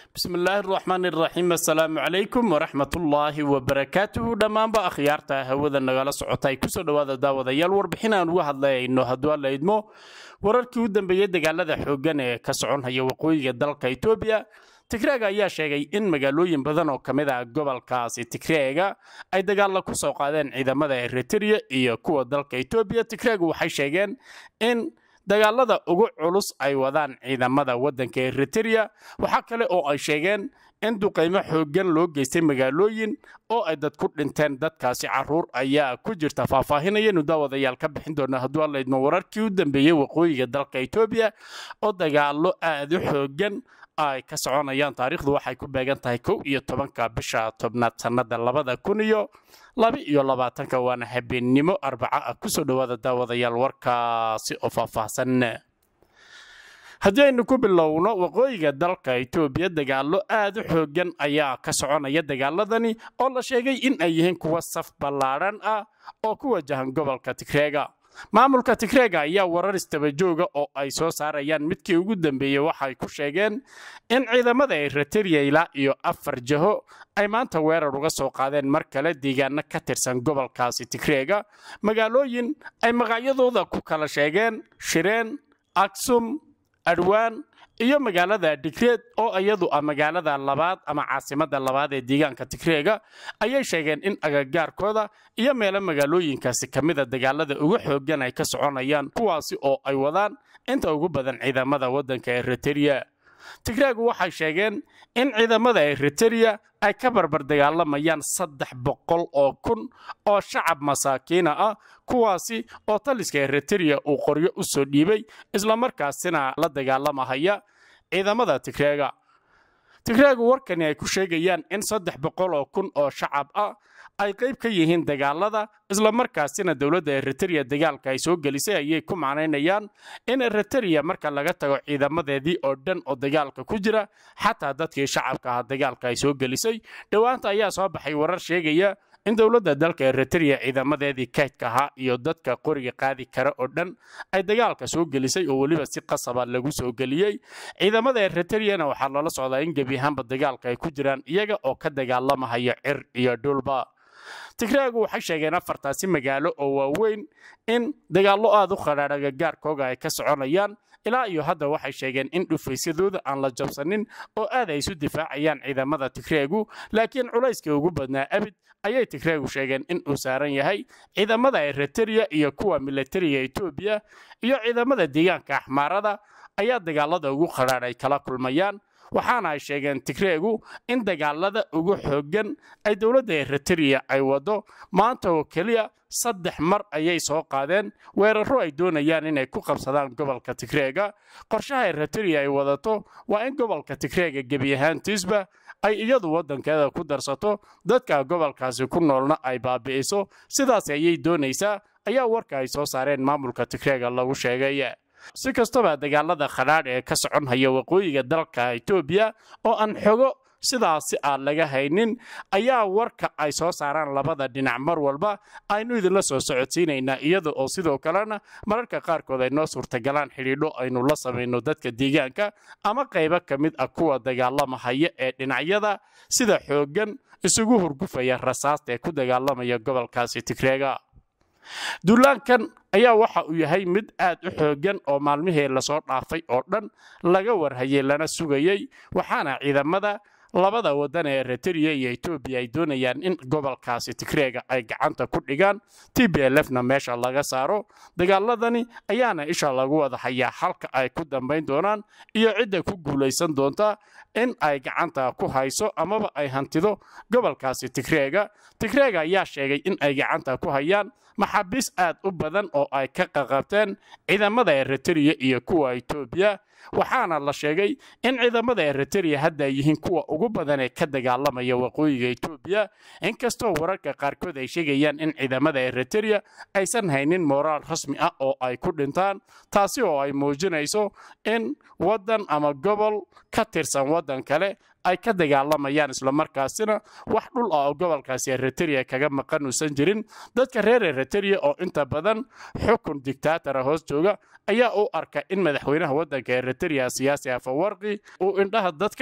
bismillaahi raxmaan iraxiim assalaamu calaykum waraxmatullaahi wabarakaatuhu dhammaanba akhyaarta hawada nagala socota ay kusoo dhowaada daawadayaal warbixin aan uga hadlayayno hadduu alla idmo wararkii u dambeeyey dagaalada xooggan ee ka soconhaya waqooyiga dalka etoobiya tigreega ayaa sheegay in magaalooyin badan oo ka mid ah gobolkaasi tigreega ay dagaalla ku soo qaadeen ciidamada eritrea iyo kuwa dalka etoobiya tigreegu waxay sheegeen in dagaalada ugu culus ay wadaan ciidamada waddanka eritrea waxaa kale oo ay sheegeen in duqaymo xooggan loo geystay magaalooyin oo ay dad ku dhinteen dadkaasi caruur ayaa ku jirta faahfaahinayanu daawadayaal ka bixin doona hadduu alla idmo wararkii u dambeeyey waqooyiga dalka etoobiya oo dagaallo aad u xooggan ay ka soconayaan taariikhdu waxay ku beegan tahay kow iyo tobanka bisha tobnaad sannada labada kun iyo laba iyo labaatanka waana habeennimo arbaca ah kusoo dhowaada daawadayaal warkaasi oo faahfaahsan haddii aynu ku bilowno waqooyiga dalka etoobiya dagaallo aad u xooggan ayaa ka soconaya dagaaladani oo la sheegay in ay yihiin kuwa saf ballaadhan ah oo ku wajahan gobolka tigreega maamulka tigreega ayaa warar istabajooga oo ay soo saarayaan midkii ugu dambeeyey waxay ku sheegeen in ciidamada eritrea ilaa iyo afar jaho ay maanta weerar uga soo qaadeen mar kale deegaano ka tirsan gobolkaasi tigreega magaalooyin ay magacyadooda ku kala sheegeen shireen aksum adwaan iyo magaalada digreed oo iyadu ah magaalada labaad ama caasimada labaad ee deegaanka tigreega ayay sheegeen in agagaarkooda iyo meelo magaalooyinkaasi ka mida dagaalada ugu xooggan ay ka soconayaan kuwaasi oo ay wadaan inta ugu badan ciidamada waddanka eritrea tigreegu waxay sheegeen in ciidamada eritrea ay ka barbar dagaalamayaan saddex boqol oo kun oo shacab masaakiina ah kuwaasi oo taliska eritrea uu qoryo u soo dhiibay islamarkaasina la dagaalamahaya ciidamada tigreega tigreegu warkani ay ku sheegayaan in saddex boqol oo kun oo shacab ah ay qayb ka yihiin dagaalada islamarkaasina dowladda eritrea dagaalka ay soo gelisay ayay ku macnaynayaan in eritrea marka laga tago ciidamadeedii oo dhan oo dagaalka ku jira xataa dadkii shacabka ah dagaalka ay soo gelisay dhowaanta ayaa soo baxay warar sheegaya in dowladda dalka eritrea ciidamadeedii kaydka ahaa iyo dadka qoriga qaadi kara oo dhan ay dagaalka soo gelisay oo weliba si qasaba lagu soo geliyey ciidamada eritreana waxaa loola socdaa in gebi ahaanba dagaalka ay ku jiraan iyaga oo ka dagaalamahaya cir iyo dhulba tigreegu waxay sheegeen afartaasi magaalo oo waaweyn in dagaallo aad u khadhaadh agagaarkooga ay ka soconayaan ilaa iyo hadda waxay sheegeen in dhufaysyadooda aan la jabsanin oo aad ay isu difaacayaan ciidamada tigreegu laakiin culayskii ugu badnaa abid ayay tigreegu sheegeen in uu saaran yahay ciidamada eritrea iyo kuwa militariga etoobiya iyo ciidamada deegaanka axmaarada ayaa dagaalada ugu khadhaadh ay kala kulmayaan waxaana ay sheegeen tigreegu in dagaalada ugu xooggan ay dowladda eritrea ay waddo maanta oo keliya saddex mar ayay soo qaadeen weerarro ay doonayaan inay ku qabsadaan gobolka tigreega qorshaha eritrea ay wadato waa in gobolka tigreega gebi ahaantiisba ay iyadu waddankeeda ku darsato dadka gobolkaasi ku noolna ay baabi'iso sidaas ayay doonaysaa ayaa warka ay soo saareen maamulka tigreega lagu sheegay si kastaba dagaalada khadhaadh ee ka soconhaya waqooyiga dalka etoobiya oo aan xogo sidaasi aan laga haynin ayaa warka ay soo saaraan labada dhinac mar walba aynu idinla soo socodsiinaynaa iyada oo sidoo kalena mararka qaarkood ay noo suurtagalaan xidhiidho aynu la samayno dadka deegaanka ama qaybo ka mid ah kuwa dagaalamahaya ee dhinacyada sida xooggan isugu hurgufaya rasaasta ee ku dagaalamaya gobolkaasi tigreega duulaankan ayaa waxa uu yahay mid aad u xooggan oo maalmihii lasoo dhaafay oo dhan laga warhayay lana sugayey waxaana ciidamada labada waddan ee eritrea iyo etoobiya ay doonayaan in gobolkaasi tigreega ay gacanta ku dhigaan t b lfna meesha laga saaro dagaaladani ayaana isha lagu wada hayaa halka ay ku dambayn doonaan iyo cidda ku guulaysan doonta in ay gacanta ku hayso amaba ay hantido gobolkaasi tigreega tigreega ayaa sheegay in ay gacanta ku hayaan maxaabiis aad u badan oo ay ka qaqabteen ciidamada eritrea iyo kuwa etoobiya waxaana la sheegay in ciidamada eritrea hadda ay yihiin kuwa ugu badan ee ka dagaalamaya waqooyiga etoobiya inkastoo wararka qaarkood ay sheegayaan in ciidamada eritrea aysan haynin mooraal rasmi ah oo ay ku dhintaan taasi oo ay muujinayso in waddan ama gobol ka tirsan waddan kale ay ka dagaalamayaan islamarkaasina wax dhul ah oo gobolkaasi eritrea kaga maqan uusan jirin dadka reer eritrea oo inta badan xukun dictaatara hoos jooga ayaa u arka in madaxweynaha waddanka eritrea siyaasi afawarqi uu indhaha dadka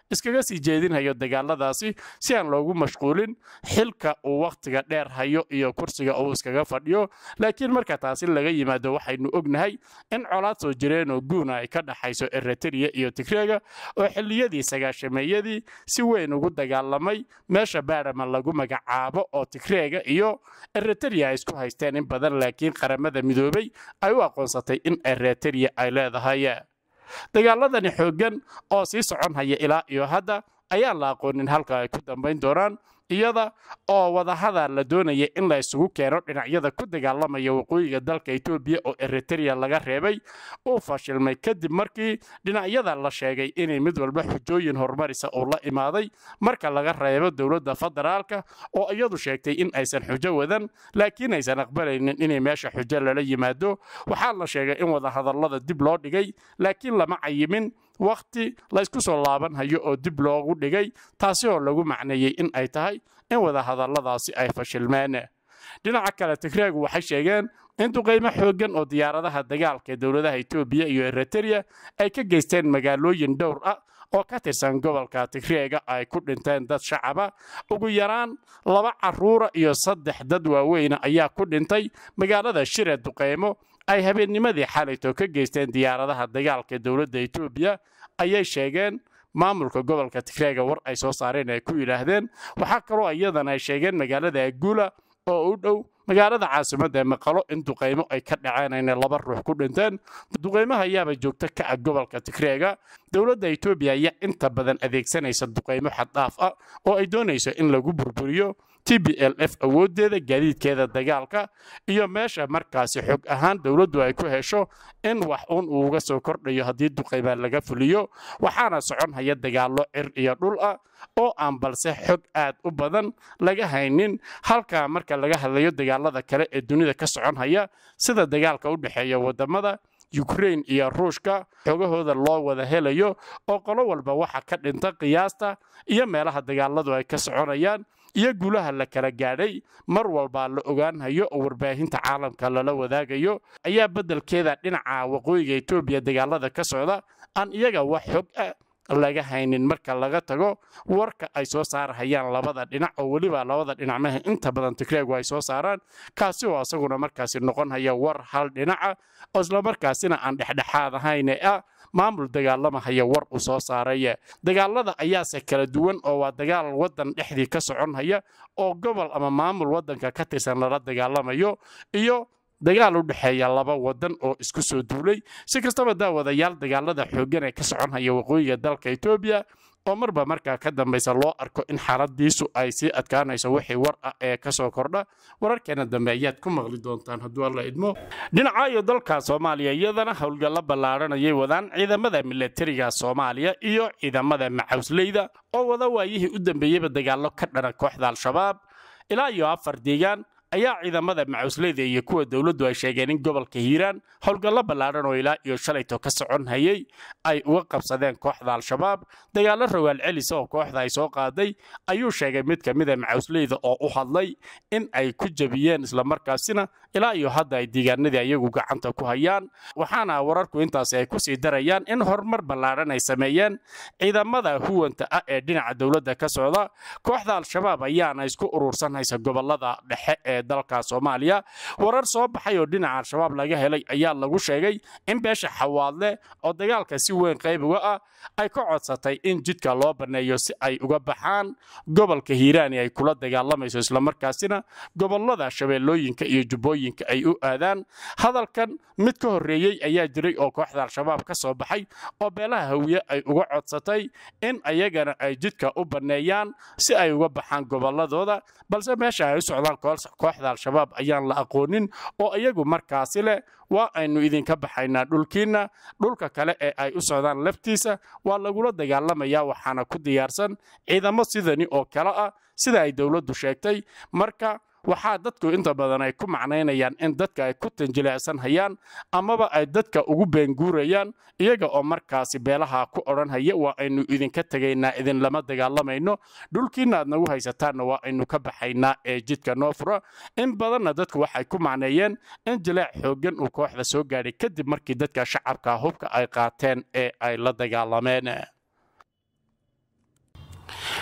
iskaga sii jeedinhayo dagaaladaasi si aan loogu mashquulin xilka uu wakhtiga dheer hayo iyo kursiga uu iskaga fadhiyo laakiin marka taasi laga yimaado waxaynu ognahay in colaad soo jireenoo guuna ay ka dhaxayso eritrea iyo tigreega oo xilliyadii sagaashameeyadii si weyn ugu dagaalamay meesha baarama lagu magacaabo oo tigreega iyo eritrea ay isku haysteen in badan laakiin qaramada midoobay ay u aqoonsatay in eritrea ay leedahay dagaaladani xooggan oo sii socon haya ilaa iyo hadda ayaan la aqoonin halka ay ku dambayn doonaan iyada oo wadahadal la doonaya in la isugu keeno dhinacyada ku dagaalamaya waqooyiga dalka etoobiya oo eritrea laga reebay uu fashilmay kadib markii dhinacyada la sheegay inay mid walba xujooyin horumarisa uu la imaaday marka laga reebo dowladda federaalka oo iyadu sheegtay in aysan xujo wadan laakiin aysan aqbalaynin inay meesha xujo lala yimaado waxaa la sheegay in wadahadallada dib loo dhigay laakiin lama cayimin wakhti laysku soo laaban hayo oo dib loogu dhigay taasi oo lagu macneeyey in ay tahay in wadahadalladaasi ay fashilmeen dhinaca kale tigreegu waxay sheegeen in duqaymo xooggan oo diyaaradaha dagaalka ee dowladaha etoobiya iyo eritrea ay ka geysteen magaalooyin dhowr ah oo ka tirsan gobolka tigreega ay ku dhinteen dad shacaba ugu yaraan laba caruura iyo saddex dad waaweyna ayaa ku dhintay magaalada shire duqaymo ay habeennimadii xalayto ka geysteen diyaaradaha dagaalka ee dowladda etoobiya ayay sheegeen maamulka gobolka tigreega war ay soo saareen ay ku yidhaahdeen waxaa kaloo iyadana ay sheegeen magaalada aguula oo u dhow magaalada caasimadda ee maqalo in duqaymo ay ka dhaceen ayna laba ruux ku dhinteen duqaymaha ayaaba joogto ka ah gobolka tigreega dowladda etoobiya ayaa inta badan adeegsanaysa duqaymo xaddhaaf ah oo ay doonayso in lagu burburiyo t b l f awooddeeda gaadiidkeeda dagaalka iyo meesha markaasi xog ahaan dowladdu ay ku hesho in wax uun uu uga soo kordhayo haddii duqaymaa laga fuliyo waxaana socon haya dagaallo cir iyo dhul ah oo aan balse xog aad u badan laga haynin halka marka laga hadlayo dagaalada kale ee dunida ka socon haya sida dagaalka u dhexeeya wadamada yukrain iyo ruushka xogahooda loo wada helayo oo qolo walba waxa ka dhinta qiyaasta iyo meelaha dagaaladu ay ka soconayaan iyo guulaha la kala gaadhay mar walbaa la ogaanhayo oo warbaahinta caalamka lala wadaagayo ayaa beddelkeeda dhinaca waqooyiga etoobiya dagaalada ka socda aan iyaga wax xog ah laga haynin marka laga tago warka ay soo saarhayaan labada dhinac oo weliba labada dhinacmaha inta badan tigreegu ay soo saaraan kaasi oo asaguna markaasi noqon haya war hal dhinaca oo islamarkaasina aan dhexdhexaad ahayne ah maamul dagaalamahaya war uu soo saaray dagaalada ayaase kala duwan oo waa dagaal wadan dhexdii ka socon haya oo gobol ama maamul wadanka ka tirsan lala dagaalamayo iyo dagaal u dhexeeya laba wadan oo isku soo duulay si kastaba daawadayaal dagaalada xooggan ee ka socon haya waqooyiga dalka etoobiya oo marba markaa ka dambaysa loo arko in xaaladiisu ay sii adkaanayso wixii war ah ee kasoo kordha wararkeena dambe ayaad ku maqli doontaan hadduu alla idmo dhinaca iyo dalka soomaaliya iyadana howlgallo ballaaranayay wadaan ciidamada milatariga soomaaliya iyo ciidamada macawsleyda oo wada waayihii u dambeeyeyba dagaallo ka dhana kooxda al-shabaab ilaa iyo afar deegaan ayaa ciidamada macawsleyda iyo kuwa dowladdu ay sheegeen in gobolka hiiraan howlgallo ballaaran oo ilaa iyo shalayto ka socon hayay ay uga qabsadeen kooxda al-shabaab dagaallo rogaal celisa oo kooxda ay soo qaaday ayuu sheegay mid ka mida macawsleyda oo u hadlay in ay ku jebiyeen islamarkaasina ilaa iyo hadda ay deegaanadii ayagu gacanta ku hayaan waxaana wararku intaasi ay kusii darayaan in horumar ballaaran ay sameeyeen ciidamada huwanta ah ee dhinaca dowladda ka socda kooxda al-shabaab ayaana isku urursanhaysa gobolada dhexe ee dalka soomaaliya warar soo baxay oo dhinaca al-shabaab laga helay ayaa lagu sheegay in beesha xawaadle oo dagaalka si weyn qayb uga ah ay ka codsatay in jidka loo banneeyo si ay uga baxaan gobolka hiiraani ay kula dagaalamayso islamarkaasina gobolada shabeellooyinka iyo jubbooyinka ay u aadaan hadalkan mid ka horreeyey ayaa jiray oo kooxda al-shabaab ka soo baxay oo beelaha hawiye ay uga codsatay in ayagana ay jidka u banneeyaan si ay uga baxaan gobolladooda balse meesha ay u socdaan kooxda al-shabaab ayaan la aqoonin oo iyagu markaasi leh waa aynu idinka baxaynaa dhulkiinna dhulka kale ee ay u socdaan laftiisa waa lagula dagaalamayaa waxaana ku diyaarsan ciidamo sidani oo kale ah sida ay dowladdu sheegtay marka waxaa dadku inta badan ay ku macnaynayaan in dadka ay ku tanjileecsan hayaan amaba ay dadka ugu beenguurayaan iyaga oo markaasi beelaha ku odhanhaya waa aynu idinka tegaynaa idinlama dagaalamayno dhulkiina aad nagu haysataanna waa aynu ka baxaynaa ee jidka noo fura in badanna dadku waxay ku macneeyeen in jileec xooggan uu kooxda soo gaadhay kadib markii dadka shacabka hubka ay qaateen ee ay la dagaalameen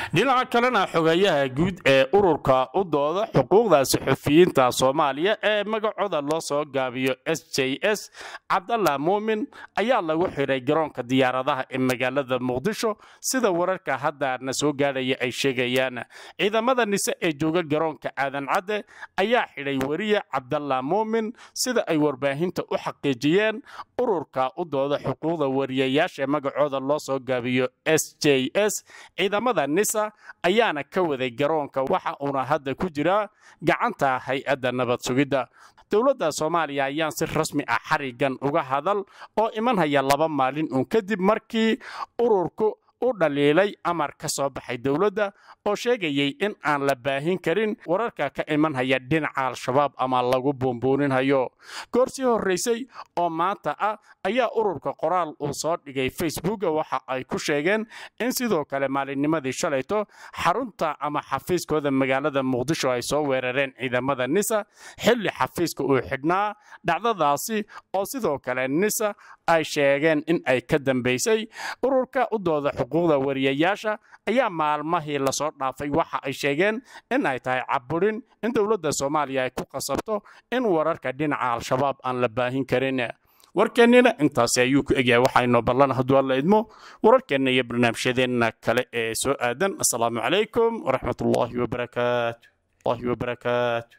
dhinaca kalena xogeeyaha guud ee ururka u dooda xuquuqda suxufiyiinta soomaaliya ee magacooda loo soo gaabiyo s j s cabdalla muumin ayaa lagu xidhay garoonka diyaaradaha ee magaalada muqdisho sida wararka hadda na soo gaadhaya ay sheegayaan ciidamada nise ee jooga garoonka aadan cadde ayaa xidhay weriye cabdalla muumin sida ay warbaahinta u xaqiijiyeen ururka u dooda xuquuqda wariyayaasha ee magacooda loo soo gaabiyo s j s ciidamada nisa ayaana ka waday garoonka waxa uuna hadda ku jiraa gacanta hay-adda nabad sugidda dowladda soomaaliya ayaan si rasmi ah xarigan uga hadal oo iman haya laba maalin uun kadib markii ururku u dhaliilay amar ka soo baxay dowladda oo sheegayay in aan la baahin karin wararka ka iman haya dhinaca al-shabaab ama lagu buunbuuninhayo goor sii horraysay oo maanta ah ayaa ururka qoraal uu soo dhigay facebooka waxa ay ku sheegeen in sidoo kale maalinnimadii shalayto xarunta ama xafiiskooda magaalada muqdisho ay soo weerareen ciidamada nisa xilli xafiiska uu xidhnaa dhacdadaasi oo sidoo kale nisa ay sheegeen in ay ka dambaysay ururka u dooda xuquuqda wariyayaasha ayaa maalmahii lasoo dhaafay waxa ay sheegeen in ay tahay caburin in dowladda soomaaliya ay ku qasabto in wararka dhinaca al-shabaab aan la baahin karin warkeennina intaasi ayuu ku egyahay waxaynoo ballan hadduu alla idmo wararkeenna iyo barnaamijyadeenna kale ee soo aadan assalaamu calaykum waraxmatullaahi wabarakaatu